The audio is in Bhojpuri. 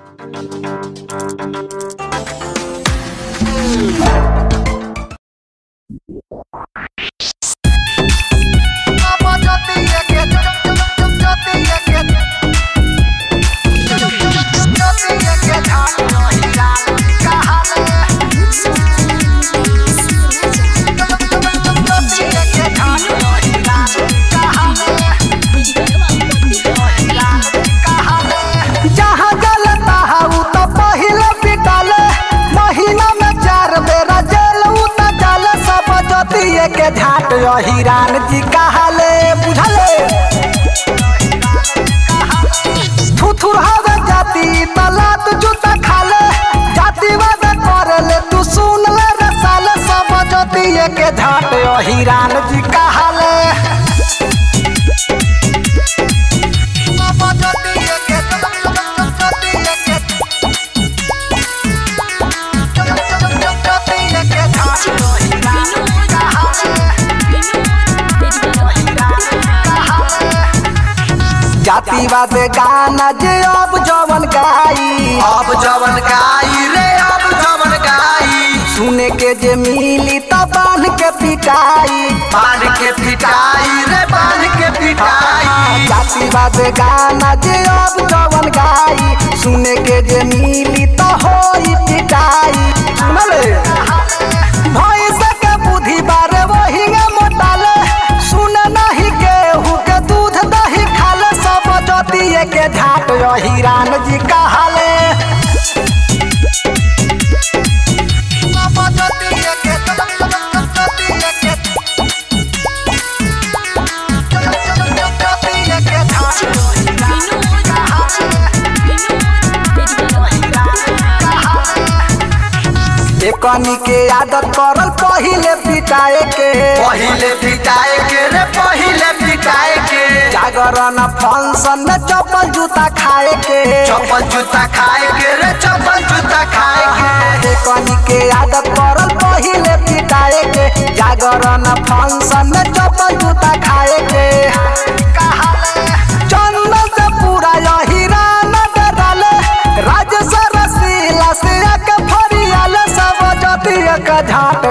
जहाँ जलता हऊ तो पहिले पिटाले महीना में चार बेरा जेल उता जाले सब जोतिए के झाट हिरान जी कहाले बुझले थुथुर हवे जाति तलात जूता खाले जातिवाद करले तू सुन ले रे साले सब जोतिए के झाट हिरान जी कहाले जातिवाद गाना जे अब जवन गाई अब जवन गाई रे अब जवन गाई सुने के जे मिली त बांध के पिटाई बांध के पिटाई रे बांध के पिटाई जातिवाद गाना जे अब जवन गाई सुने के जे मिली त होई पिटाई सुनले भैंस के बुद्धि बारे वही मोटाले सुन नहीं केहू के दूध दही खाले सब जतिए के झाट हिरान जी कहाले एकनी के आदत करल पहिले पिटाए के पहिले पिटाए के रे पहिले पिटाए के जागरण फंक्शन में चप्पल जूता खाए के चप्पल जूता खाए के रे चप्पल जूता खाए के एकनी के आदत करल पहिले पिटाए के जागरण फंक्शन में चप्पल जूता खाए के चंदन से पूरा यही रान डराले राज सरसीला से आके फरियाले सब जतिया का झाट